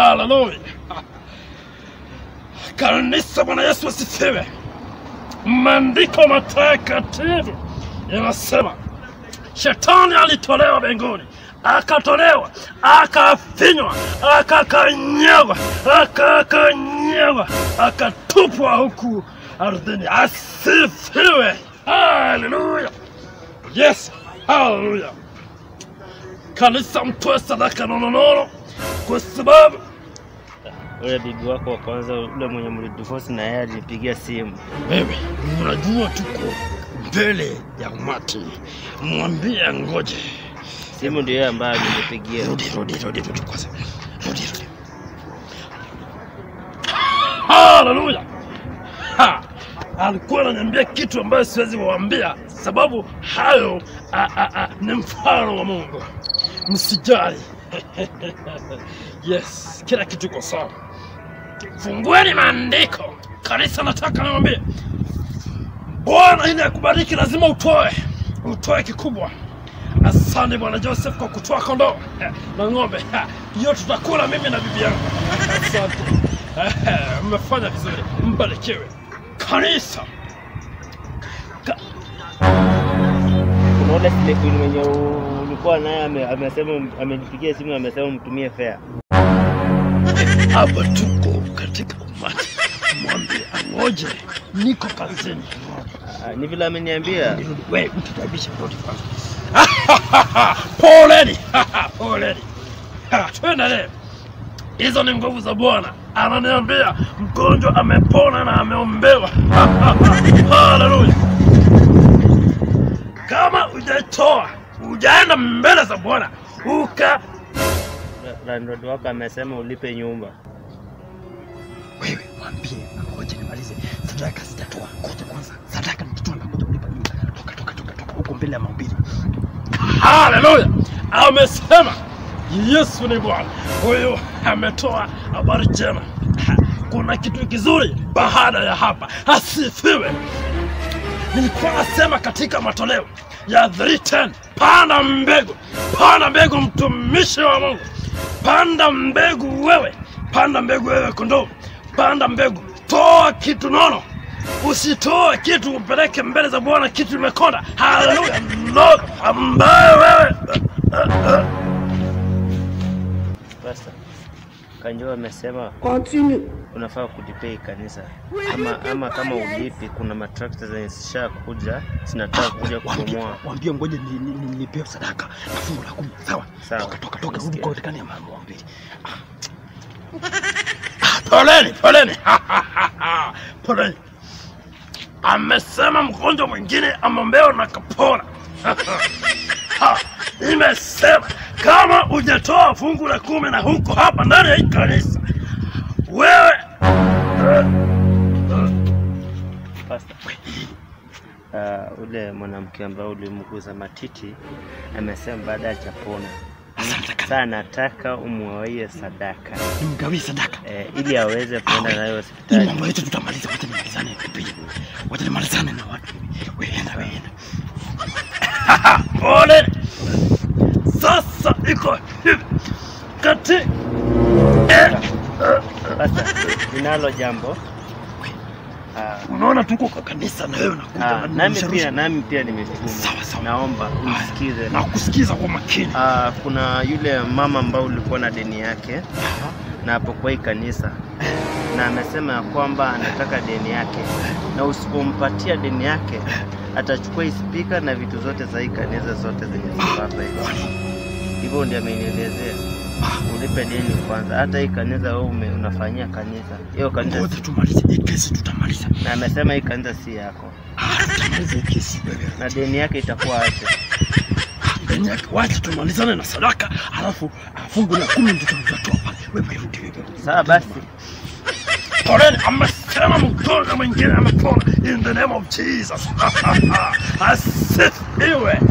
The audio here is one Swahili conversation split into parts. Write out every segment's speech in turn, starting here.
Haleluya! Kanisa, Bwana Yesu asifiwe. Maandiko matakatifu yanasema shetani alitolewa mbinguni, akatolewa, akafinywa, akakanyagwa, akakanyagwa, akatupwa huku ardhini. Asifiwe! Haleluya! Yes, haleluya! Kanisa, mtoe sadaka nononono kwa sababu Ule bibi wako wa kwanza, ule mwenye mlidivorce na yeye alinipigia simu. wewe unajua tuko mbele ya umati, mwambie ngoje. Simu ndio yeye ambaye alinipigia. Rudi, rudi, rudi, rudi kwanza, rudi, rudi. Haleluya! Ha! Alikuwa ananiambia kitu ambayo siwezi kuwaambia, sababu hayo a, a, a, ni mfano wa Mungu. Msijali. yes, kila kitu iko sawa. Fungueni maandiko. Kanisa, nataka niwaambie, Bwana ili akubariki lazima utoe, utoe kikubwa. Asante Bwana Joseph kwa kutoa kondoo eh, na ng'ombe Ha, hiyo tutakula mimi na bibi yangu. Asante, Eh, mmefanya vizuri, mbarikiwe kanisa. Ka Kuna ule Stephen mwenye u- ulikuwa naye ame- amesema amenipigia simu amesema mtumie fare. hapa tuko katika umati, mwambie angoje, niko kazini. Ah, Ni vile ameniambia. Nirudi, wewe mtutaibisha rudi kwanza. Poleni, poleni. Ha, Tuendelee. Hizo ni nguvu za Bwana. Ananiambia mgonjwa amepona na ameombewa. Haleluya! Kama hujatoa hujaenda mbele za Bwana uka Landlord wako amesema ulipe nyumba. wewe mwambie ngoja nimalize sadaka sitatoa ngoja kwanza sadaka nikitoa na ngoja kulipa nyumba toka toka toka toka huko mbele ya mahubiri haleluya amesema yesu ni bwana huyu ametoa habari njema Ha, kuna kitu kizuri baada ya hapa asifiwe nilikuwa nasema katika matoleo ya 310 panda mbegu panda mbegu mtumishi wa mungu panda mbegu wewe panda mbegu wewe kondoo panda mbegu toa kitu nono usitoe kitu upeleke mbele za bwana kitu imekonda haleluya no ambaye wewe Pastor. Kanjo amesema Continue. unafaa kulipia hii kanisa ama, ama kama ulipi, kuna matrakta zenye zishakuja zinataka kuja kubomoa. wambie ngoja ni- ni- ni- nilipewe sadaka na fungu la kumi sawa Sawa. toka toka toka rudi Nasikia. kwa utekani ya mambo mbili poleni poleni poleni amesema mgonjwa mwingine ameombewa na kapona Ha, imesema kama hujatoa fungu la kumi na huko hapa ndani ya hii kanisa wewe Pastor. Uh, ule mwanamke ambaye ulimguza matiti amesema baada ya chapona sasa anataka umwawie sadaka nimgawie sadaka eh, ili aweze kuenda nayo hii hospitali. mambo yetu tutamaliza wacha nimalizane pia wacha nimalizane na watu weenda weenda pole sasa iko hivi kati eh, Pastor, ninalo jambo uh, unaona tuko kwa kanisa na wewe unakuja Ah, na nami nirusha- pia nami pia nimetuma. Sawa, sawa. Naomba unisikize. na kusikiza kwa makini Ah, kuna yule mama ambao ulikuwa na deni yake na hapo kwa hii kanisa na amesema ya kwamba anataka deni yake, na usipompatia deni yake atachukua hii spika na vitu zote za hii kanisa zote zenye ziko hapa hivi. Hivyo ndio amenielezea ulipe deni kwanza. Hata hii kanisa wewe ume- unafanyia kanisa hiyo kanisa, ngoja tumalize hii kesi tutamaliza na amesema hii kanisa si yako Ah, tutamaliza hii kesi wewe na deni yake itakuwa aje. Ndani yake wacha tumalizane na sadaka alafu ah, fungu la kumi ndio tutatoa pale wewe rudi wewe rudi. Sawa basi. Poleni, amesema mgonjwa mwingine amepona in the name of Jesus. Asifiwe.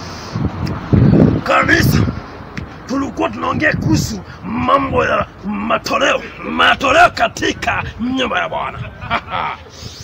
Kanisa, tulikuwa tunaongea kuhusu mambo ya matoleo, matoleo katika nyumba ya Bwana.